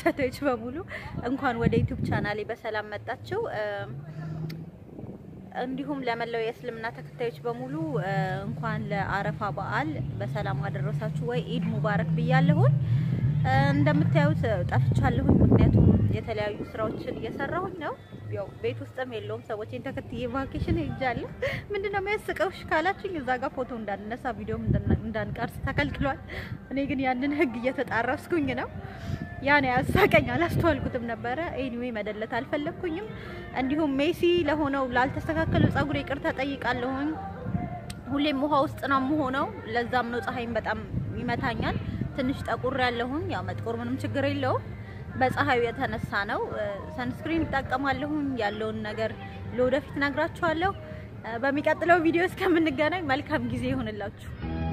ተከታታዮች በሙሉ እንኳን ወደ ዩቲዩብ ቻናሌ በሰላም መጣችሁ። እንዲሁም ለመላው የእስልምና ተከታዮች በሙሉ እንኳን ለአረፋ በዓል በሰላም አደረሳችሁ ወይ ኢድ ሙባረክ ብያለሁኝ። እንደምታዩት ጠፍቻለሁኝ፣ ምክንያቱም የተለያዩ ስራዎችን እየሰራሁኝ ነው። ያው ቤት ውስጥም የለውም ሰዎችን ተከትዬ ቫኬሽን ሄጃለሁ። ምንድነው የሚያስቀውሽ ካላችሁኝ እዛ ጋር ፎቶ እንዳንነሳ ቪዲዮም እንዳንቀርስ ተከልክሏል። እኔ ግን ያንን ህግ እየተጣረስኩኝ ነው። ያን ያሳቀኝ አላስተዋልኩትም ነበረ። ኤኒዌይ መደለት አልፈለግኩኝም። እንዲሁም ሜሲ ለሆነው ላልተስተካከለው ጸጉር ይቅርታ ጠይቃለሁኝ። ሁሌም ውሃ ውስጥ ነው የምሆነው። ለዛም ነው ፀሐይም በጣም ይመታኛል። ትንሽ ጠቁር ያለሁኝ። ያው መጥቆር ምንም ችግር የለውም። በፀሐዩ የተነሳ ነው። ሰንስክሪን እጠቀማለሁኝ። ያለውን ነገር ለወደፊት ነግራችኋለሁ። በሚቀጥለው ቪዲዮ እስከምንገናኝ መልካም ጊዜ ይሆንላችሁ።